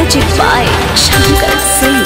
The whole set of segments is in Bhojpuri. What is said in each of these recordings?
म्यूजिक बाय शंकर सिंह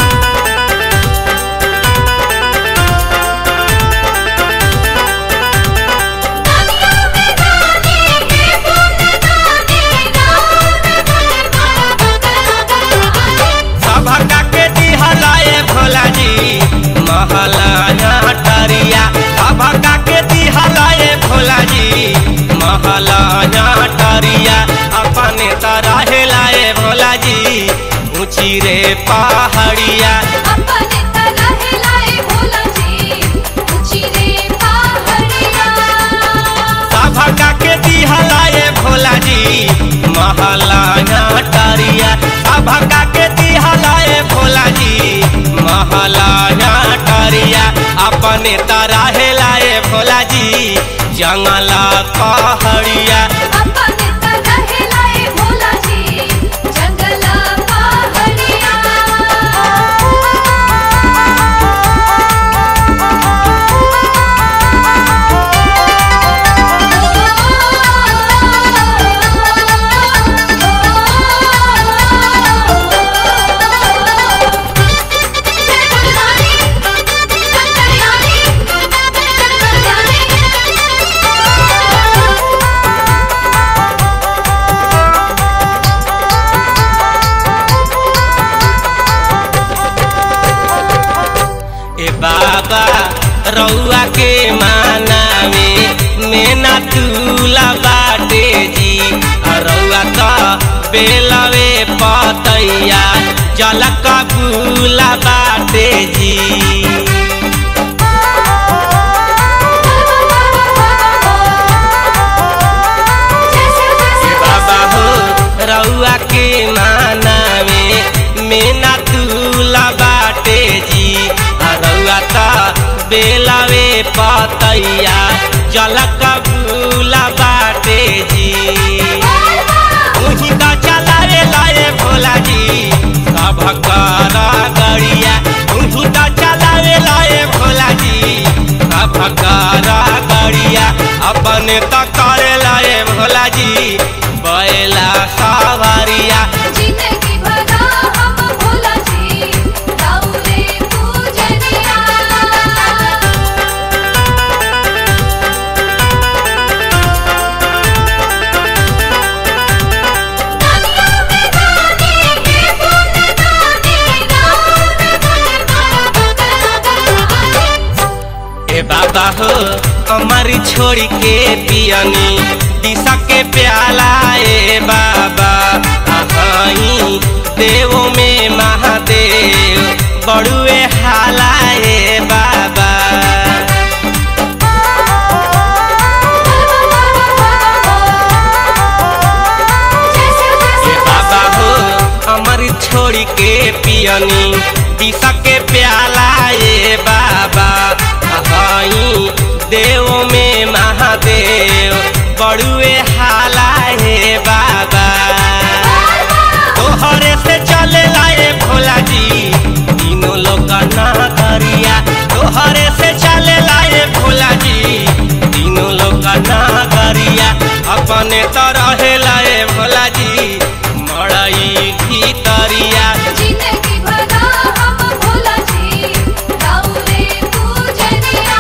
सभका के दिहलाए भोला जी महलाया टरिया सभका के दिहलाए भोला जी महलाया टरिया अपने तरह लाए भोला जी ऊंची रे पहाड़िया अपने तरह लाए भोला जी ऊंची रे पहाड़िया सभका के दिहलाए भोला जी महलाया टरिया सभका के दिहलाए भोला जी महलाया टरिया अपने तरह लाए भोला जी जंगला पहाड़िया अपने तरह लाए भोला जी जंगला पहाड़िया ए बाबा रउआ के मानावे मेना तुला बाटे जी आ रउआ त बेलवे पतैया जलक बुला बाटे जी बाबा हो रउआ के मानावे मेना तुला बाटे जी आ रउआ त बेलवे पतैया जलक बुला बाटे जी उही का चलाए लाए भोला जी सब कर गड़िया उही का चलाए लाए भोला जी सब कर गड़िया अपने तो करे लाए भोला जी बैला सवारिया जिंदगी भरा हम भोला जी गौरे पूजनिया ए बाबा हो हमारी छोड़ी के पियनी दिशा के प्याला ए बाबा अहाई देवो में महादेव बड़ुए हाला ए बाबा ए बाबा हो हमारी छोड़ी के पियनी दिशा के प्याला ए बाबा अहाई देव में महादेव बड़ुए हाला हे बाबा तोहरे से चले लाए भोला जी तीनों लोग ना करिया तोहरे से चले लाए भोला जी तीनों लोग ना करिया अपने तरह लाए भोला जी मड़ई भीतरिया जिंदगी भरा हम भोला जी गौरे पूजनिया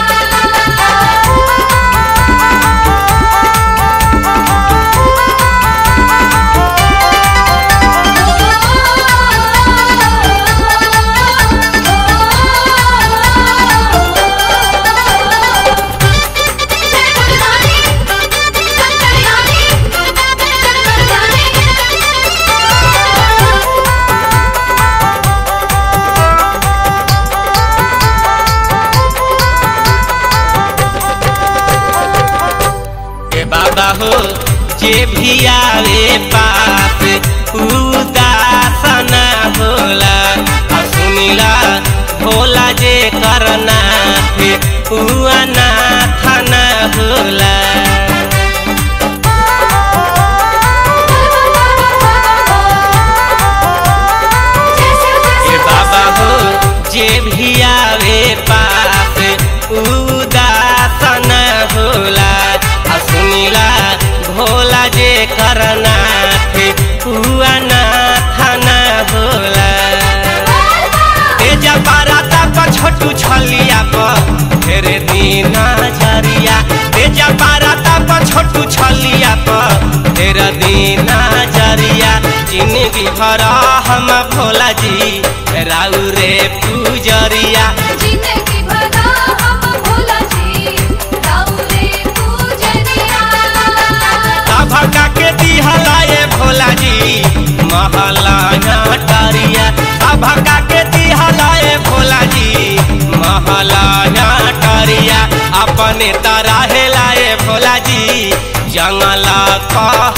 ए बाबा हो जे भी आवे पास उदासन होला आ सुनिला भोला जे करना थे उना थाना होला ए बाबा हो जे भी आवे पास उदासन होला आ सुनिला भोला जे करना थे हुआ ना थाना होला छलिया पर ढेर दिन जरिया तेजा पारा तप छोटू छलिया पर ढेर दिन जरिया जिंदगी भर हम भोला जी राउ रे पूजरिया जिंदगी भरा हम भोला जी राउरे पूजनिया भगा के दिहलाए भोला जी महला टरिया भगा के दिहलाए भोला जी महला टरिया अपने तरह लाए भोला जी जंगला कह